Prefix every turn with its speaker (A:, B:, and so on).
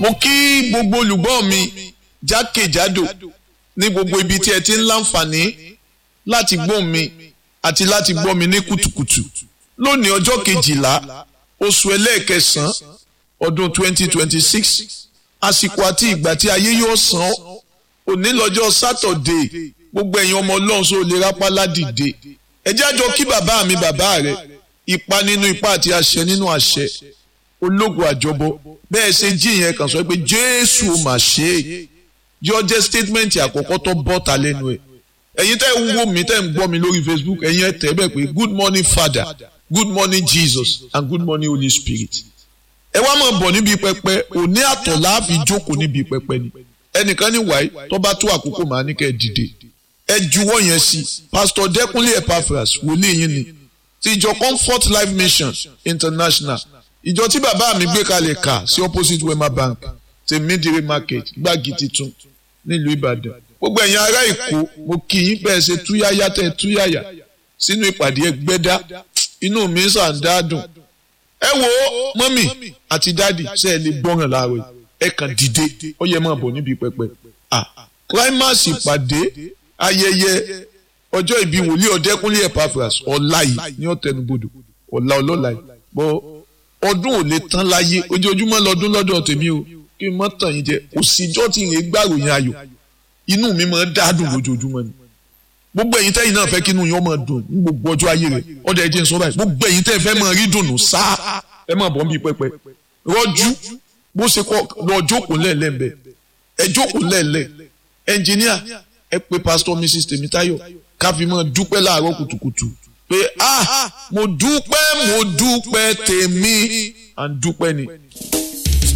A: mo kí gbogbo olùgbọ́ mi jákèjádò ní gbogbo ibi tí ẹ ti ń láǹfààní láti gbọ́ mi àti láti gbọ́ mi ní kùtùkùtù lónìí ọjọ́ kejìlá oṣù ẹlẹ́ẹ̀kẹsàn-án ọdún 2026 àsìkò àti ìgbà tí ayé yóò san òní lọ́jọ́ sátọ̀dé gbogbo ẹ̀yin ọmọ ọlọ́run sọ lè rápá ládìde ẹ jẹ́ àjọ kí bàbá mi bàbá rẹ̀ ipa nínú ipa àti àṣẹ nínú àṣẹ ológun àjọbọ bẹ́ẹ̀ ṣe jí ìyẹn kan sọ pé jésù ò mà ṣe é yọ jẹ́ statement àkọ́kọ́ tó bọ́ta lẹ́nu ẹ̀ ẹ̀yin tẹ́ ń wò mí tẹ́ ń gbọ́ mi lórí facebook ẹ̀yin ẹ̀ tẹ́ bẹ́ẹ̀ pé good morning father good morning jesus and good morning holy spirit ẹ wá máa bọ̀ níbi pẹpẹ òní àtọ̀ láàfin jókòó níbi pẹpẹ ni ẹnìkan ní wáyé tó bá tó àkókò màá ní kẹ́ ẹ dìde ẹ juwọ́ yẹn sí pastor dẹ́kunlé epaphras wòlíì yín ni ti ìjọ comfort life mission international ìjọ tí bàbá mi gbé kalẹ̀ kà sí opposite wema bank ti midire market gbági titun nílùú ìbàdàn gbogbo ẹ̀yin ará èkó mo kì í bẹ́ẹ̀ ṣe túyáyá tẹ̀ túyáyá sínú ìpàdé ẹgbẹ́dá inú mi sàn dáadùn ẹ wo mọ́mì àti dádì ṣe é lè gbọ́ràn láàárọ̀ ẹ kàn dìde ó yẹ máa bọ̀ níbi pẹpẹ climax ìpàdé ayẹyẹ ọjọ́ ìbí wòlíì ọ̀dẹ́kúnlé epaphras ọ̀la yìí ní ọ̀tẹnubodò ọ̀la ọlọ́la yìí bọ́ ọdún ò lè tán láyé ojoojúmọ́ lọ́dún lọ́dọ̀ tèmi o kí n mọ́ tàn yín jẹ kò síjọ́ tí ìrìn gbàròyìn ayọ̀ inú mi máa ń dádùn lójoojúmọ́ ni gbogbo ẹ̀yin tẹ́yin náà fẹ́ kí inú yín ọmọ dùn ní gbogbo ọjọ́ ayé rẹ̀ ọdẹ ẹjẹ ń sọ báyìí gbogbo ẹ̀yin tẹ́ fẹ́ máa rí dùnú sáá ẹ máa bọ̀ ń bí pẹpẹ rọ́jú bó ṣe kọ́ lọ jókòó lẹ́ẹ̀lẹ́ ń bẹ ẹ jókòó lẹ́ẹ̀lẹ́ ẹnjìníà ẹ pé pásítọ̀ mrs tèmítáyọ̀ ká fi máa dúpẹ́ láàárọ̀ kùtùkùtù pé ah mo dúpẹ́ mo dúpẹ́ tèmi à ń dúpẹ́ ni.